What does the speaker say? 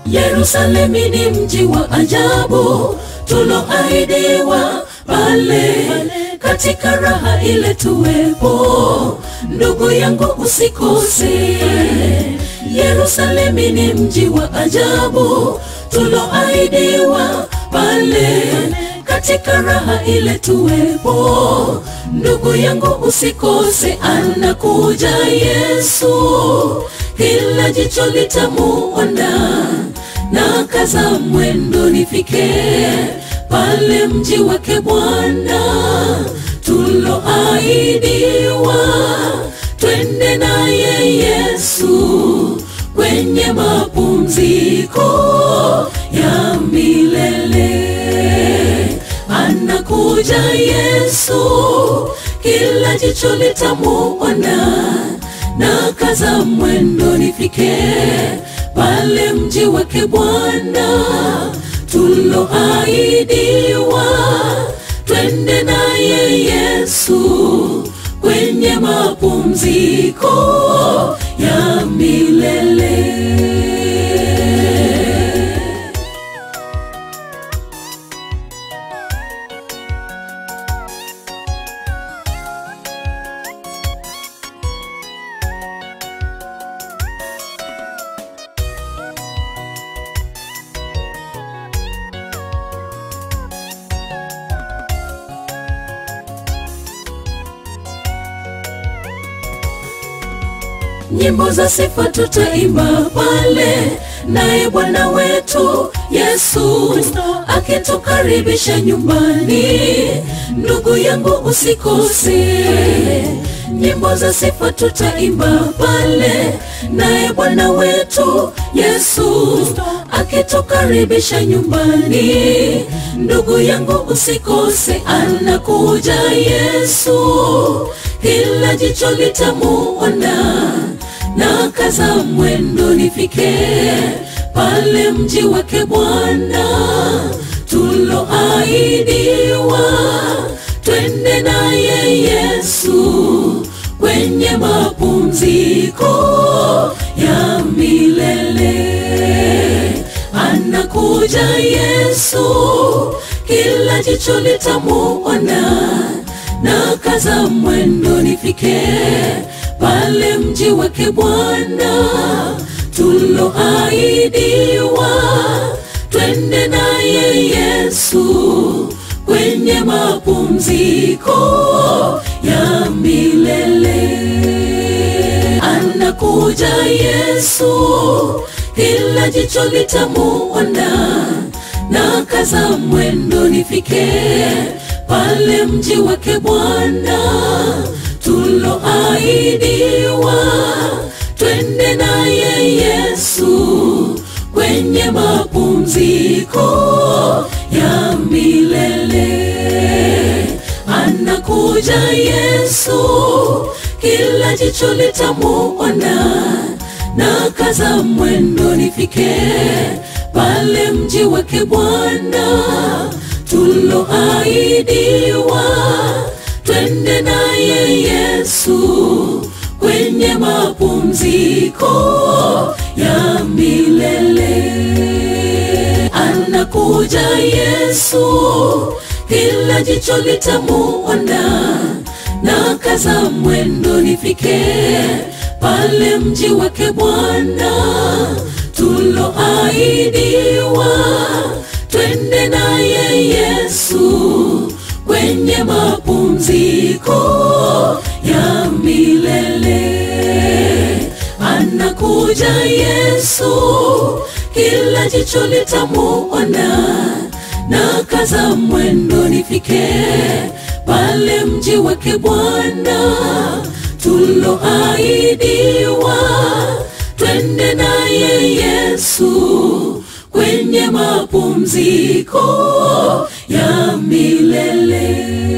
Yerusalemu ni mji wa ajabu tuloahidiwa pale katika raha ile tuwepo. Ndugu yangu usikose, Yerusalemu ni mji wa ajabu tuloahidiwa pale katika raha ile tuwepo. Ndugu yangu usikose, anakuja Yesu, kila jicho litamuona na kaza mwendo nifike pale mji wake Bwana tuloahidiwa, twende naye Yesu kwenye mapumziko ya milele. Anakuja Yesu, kila jicho litamuona na kaza mwendo nifike pale mji wake Bwana tuloahidiwa, twende naye Yesu kwenye mapumziko ya milele. nyimbo za sifa tutaimba pale, naye Bwana wetu Yesu akitukaribisha nyumbani. Ndugu yangu usikose, nyimbo za sifa tutaimba pale, naye Bwana wetu Yesu akitukaribisha nyumbani. Ndugu yangu usikose, anakuja Yesu, kila jicho litamuona na kaza mwendo nifike pale mji wake Bwana tuloahidiwa, twende naye Yesu kwenye mapumziko ya milele. Anakuja Yesu, kila jicho litamuona na kaza mwendo nifike pale mji wake Bwana tuloahidiwa, twende naye Yesu kwenye mapumziko ya milele. Anakuja Yesu, kila jicho litamuona na kaza mwendo nifike pale mji wake Bwana tuloahidiwa, twende naye Yesu kwenye mapumziko ya milele. Anakuja Yesu, kila jicho litamuona na kaza mwendo nifike pale mji wake Bwana tuloahidiwa, twende naye Yesu kwenye mapumziko ya milele. Anakuja Yesu, kila jicho litamuona na kaza mwendo nifike pale mji wake Bwana tuloahidiwa, twende naye Yesu kwenye mapumziko ya milele. Anakuja Yesu, kila jicho litamuona na kaza mwendo nifike pale mji wake Bwana tuloahidiwa, twende naye Yesu kwenye mapumziko ya milele.